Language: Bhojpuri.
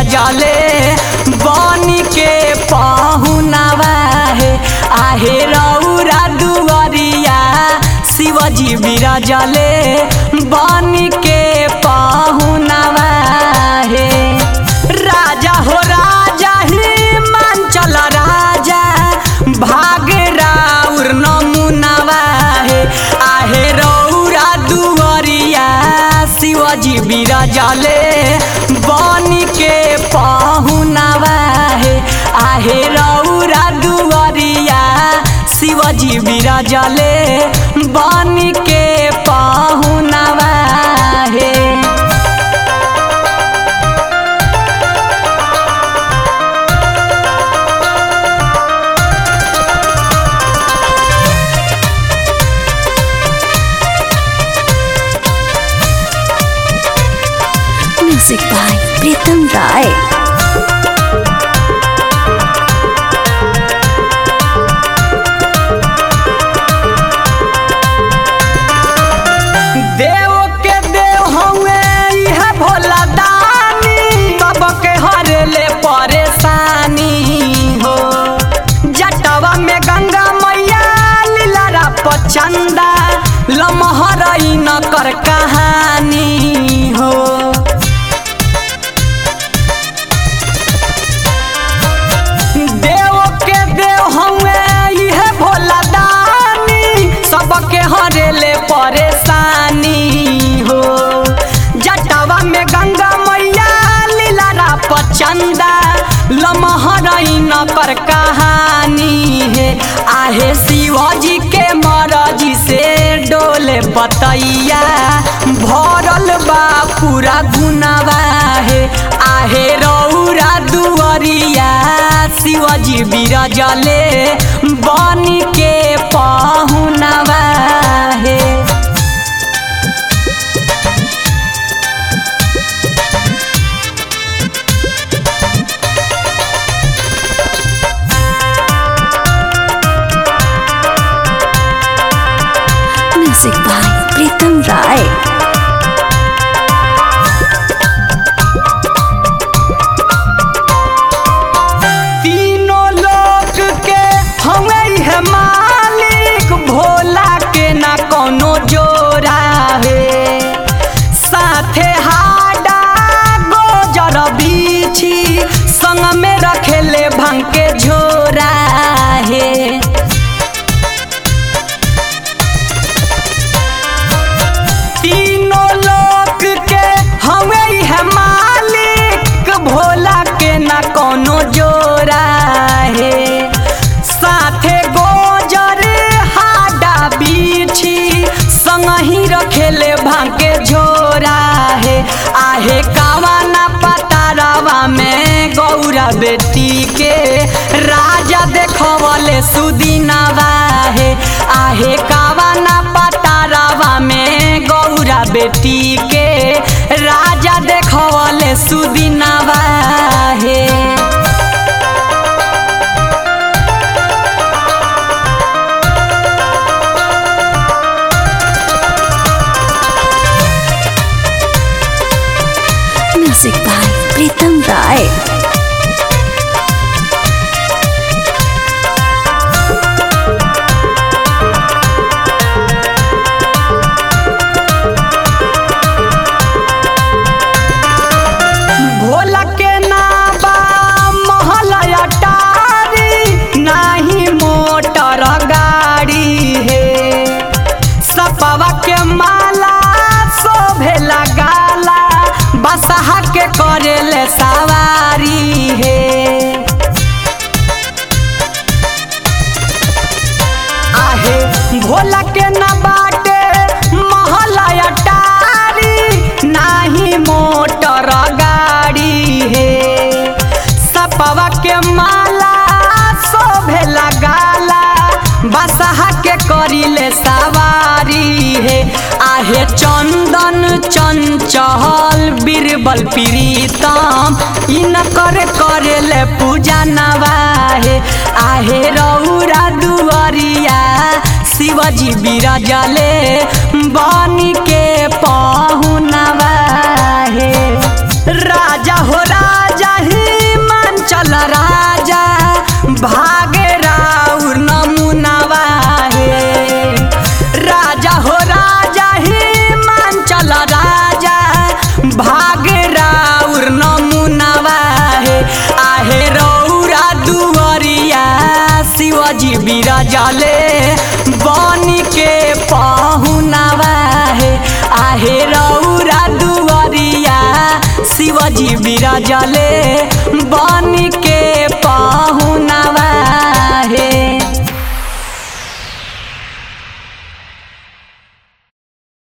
बिराजले बनी के पहुनावा हे आहे रौरा दुआरिया शिवजी बिराजले बनी के पहुनावा हे राजा हो राजा ही मांचल राजा भाग राउर नमुनावा हे आहे रौरा दुआरिया शिवजी बिराजले बनी के पहुनावा हे आहे रौरा दुआरिया शिवजी बिराजले बनी के पहुनावा हे Music by Pritam Rai. देव के देव हवे इह भोला दानी सबके हरेले परेशानी हो जटवा में गंगा मैया लीलारा पचंदा लमहरई न कर कहानी हो देव के देव हवे इह भोला दानी सबके हरेले परेशानी हो जटवा में गंगा मैया लीलारा पचंदा लमहरई न कर कहानी है आहे शिवजी के मरजी से डोले बतैया भरल बा पूरा गुनावा है आहे रौरा दुआरिया शिवजी बिराजले बनी के पहुनावा हे Music by Pritam Rai. तीनों लोक के हमें है मालिक भोला के ना कोनो जोरा है साथे हाडा गोजर बीछी संग में रखेले भंग के झोरा है तीनों लोक के हमें है मालिक भोला के ना कोनो जोरा है साथे गोजर हाडा बीछी संग ही रखेले भांके झोरा है आहे कावाना पतारावा में गौरा बेटी के राजा देखवले सुदिनवा है आहे कावाना पतारावा में गौरा बेटी के राजा देखवले सुदिनवा है Music by Pritam Rai. Bhola के नाबा महल अटारी नाही मोटर गाड़ी है सपवा के माला शोभेला गाला बसहा के करेले सवारी है आहे भोला के न बाटे महला अटारी नाही मोटर गाड़ी है सपवा के माला शोभेला गाला बसहा के करिले सवारी है आहे चंदन चंचल बीरबल प्रीतम इनकर करेले पूजा नवाहे आहे रौरा दुआरिया शिवजी बिराजले बनी के पहुनवा हे राजा हो राजा बिराजले बनी के पहुनावा हे आहे रौरा दुआरिया शिवजी बिराजले बनी